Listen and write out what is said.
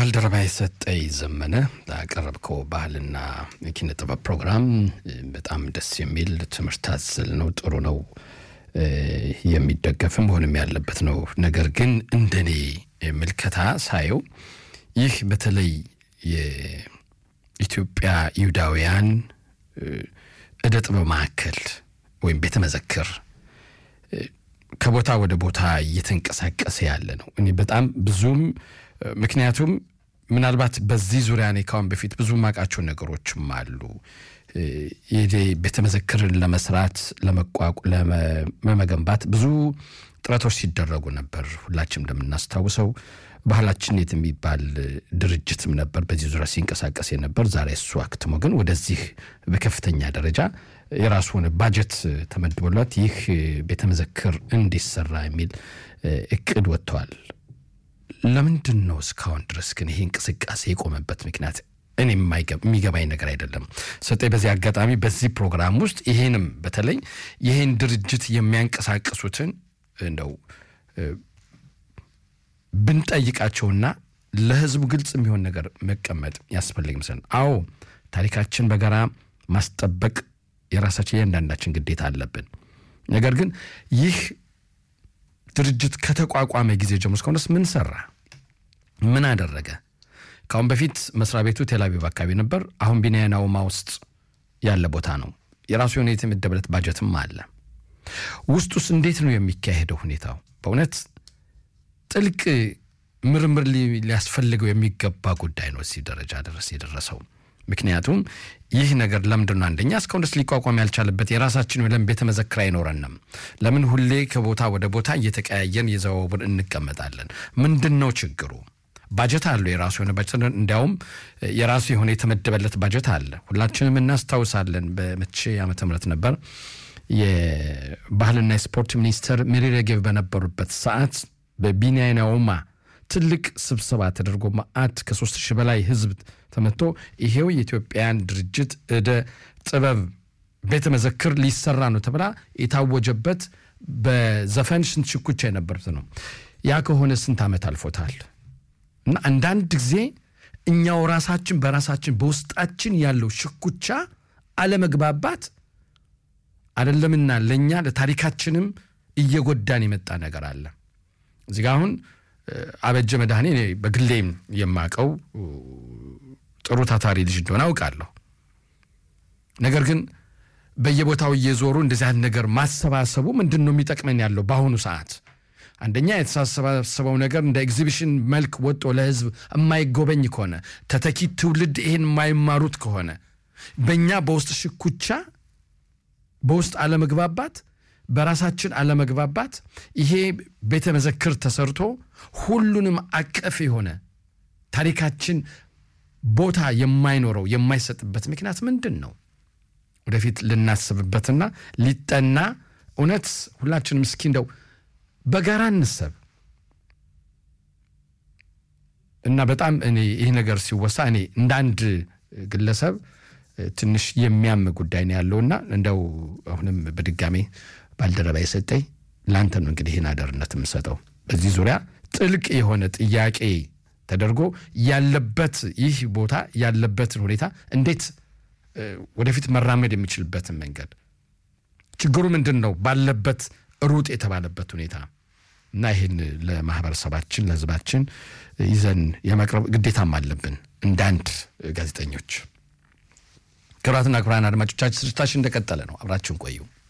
ባልደረባ የሰጠኝ ዘመነ ላቀረብከው ባህልና ኪነ ጥበብ ፕሮግራም በጣም ደስ የሚል ትምህርት አዘል ነው። ጥሩ ነው፣ የሚደገፍም መሆንም ያለበት ነው። ነገር ግን እንደኔ ምልከታ ሳየው ይህ በተለይ የኢትዮጵያ ይሁዳውያን እደ ጥበብ ማዕከል ወይም ቤተ መዘክር ከቦታ ወደ ቦታ እየተንቀሳቀሰ ያለ ነው። እኔ በጣም ብዙም ምክንያቱም ምናልባት በዚህ ዙሪያ እኔ ካሁን በፊት ብዙ ማውቃቸው ነገሮችም አሉ። ቤተ መዘክርን ለመስራት ለመገንባት ብዙ ጥረቶች ሲደረጉ ነበር። ሁላችንም እንደምናስታውሰው ባህላችን የት የሚባል ድርጅትም ነበር በዚህ ዙሪያ ሲንቀሳቀስ የነበር። ዛሬ እሱ አክትሞ ግን ወደዚህ በከፍተኛ ደረጃ የራሱ ሆነ ባጀት ተመድቦለት ይህ ቤተ መዘክር እንዲሰራ የሚል እቅድ ወጥተዋል። ለምንድን ነው እስካሁን ድረስ ግን ይሄ እንቅስቃሴ የቆመበት ምክንያት እኔ የሚገባኝ ነገር አይደለም። ሰጠኝ በዚህ አጋጣሚ በዚህ ፕሮግራም ውስጥ ይሄንም በተለይ ይሄን ድርጅት የሚያንቀሳቅሱትን እንደው ብንጠይቃቸውና ለሕዝቡ ግልጽ የሚሆን ነገር መቀመጥ ያስፈልግ ይመስለን። አዎ ታሪካችን በጋራ ማስጠበቅ የራሳችን እያንዳንዳችን ግዴታ አለብን። ነገር ግን ይህ ድርጅት ከተቋቋመ ጊዜ ጀምሮ እስካሁንስ ምን ሰራ? ምን አደረገ? ከአሁን በፊት መስሪያ ቤቱ ቴልአቪቭ አካባቢ ነበር። አሁን ቢንያና ውማ ውስጥ ያለ ቦታ ነው። የራሱ የሆነ የተመደበለት ባጀትም አለ። ውስጥ ውስጥ እንዴት ነው የሚካሄደው ሁኔታው? በእውነት ጥልቅ ምርምር ሊያስፈልገው የሚገባ ጉዳይ ነው እዚህ ደረጃ ድረስ የደረሰው። ምክንያቱም ይህ ነገር ለምንድን ነው አንደኛ እስካሁን ድረስ ሊቋቋም ያልቻለበት የራሳችን ለምን ቤተ መዘክር አይኖረንም? ለምን ሁሌ ከቦታ ወደ ቦታ እየተቀያየን የዘዋውር እንቀመጣለን? ምንድን ነው ችግሩ? ባጀት አለው የራሱ የሆነ ባጀት፣ እንዲያውም የራሱ የሆነ የተመደበለት ባጀት አለ። ሁላችንም እናስታውሳለን። በመቼ ዓመተ ምህረት ነበር የባህልና የስፖርት ሚኒስትር ሚሪ ሬጌቭ በነበሩበት ሰዓት በቢንያና ውማ ትልቅ ስብሰባ ተደርጎ መዓት ከሶስት ሺህ በላይ ህዝብ ተመቶ ይሄው የኢትዮጵያን ድርጅት እደ ጥበብ ቤተ መዘክር ሊሰራ ነው ተብላ የታወጀበት በዘፈን ስንት ሽኩቻ የነበሩት ነው። ያ ከሆነ ስንት ዓመት አልፎታል። እና አንዳንድ ጊዜ እኛው ራሳችን በራሳችን በውስጣችን ያለው ሽኩቻ አለመግባባት አይደለምና ለእኛ ለታሪካችንም እየጎዳን የመጣ ነገር አለ። እዚህ ጋ አሁን አበጀ መድኃኔ በግሌም የማቀው ጥሩ ታታሪ ልጅ እንደሆነ አውቃለሁ። ነገር ግን በየቦታው እየዞሩ እንደዚህ አይነት ነገር ማሰባሰቡ ምንድን ነው የሚጠቅመን ያለው በአሁኑ ሰዓት? አንደኛ የተሰባሰበው ነገር እንደ ኤግዚቢሽን መልክ ወጦ ለህዝብ የማይጎበኝ ከሆነ ተተኪ ትውልድ ይሄን የማይማሩት ከሆነ በእኛ በውስጥ ሽኩቻ፣ በውስጥ አለመግባባት በራሳችን አለመግባባት ይሄ ቤተ መዘክር ተሰርቶ ሁሉንም አቀፍ የሆነ ታሪካችን ቦታ የማይኖረው የማይሰጥበት ምክንያት ምንድን ነው? ወደፊት ልናስብበትና ሊጠና እውነት ሁላችንም እስኪ እንደው በጋራ እንሰብ እና በጣም እኔ ይህ ነገር ሲወሳ እኔ እንደ አንድ ግለሰብ ትንሽ የሚያም ጉዳይ ነው ያለውና እንደው አሁንም በድጋሜ ባልደረባ የሰጠኝ ለአንተ ነው እንግዲህ ይህን አደርነት የምሰጠው። በዚህ ዙሪያ ጥልቅ የሆነ ጥያቄ ተደርጎ ያለበት ይህ ቦታ ያለበትን ሁኔታ እንዴት ወደፊት መራመድ የሚችልበትን መንገድ ችግሩ ምንድን ነው ባለበት ሩጥ የተባለበት ሁኔታ እና ይህን ለማህበረሰባችን ለሕዝባችን ይዘን የማቅረብ ግዴታም አለብን እንደ አንድ ጋዜጠኞች። ክቡራትና ክቡራን አድማጮቻችን ስርጭታችን እንደቀጠለ ነው። አብራችሁን ቆዩ።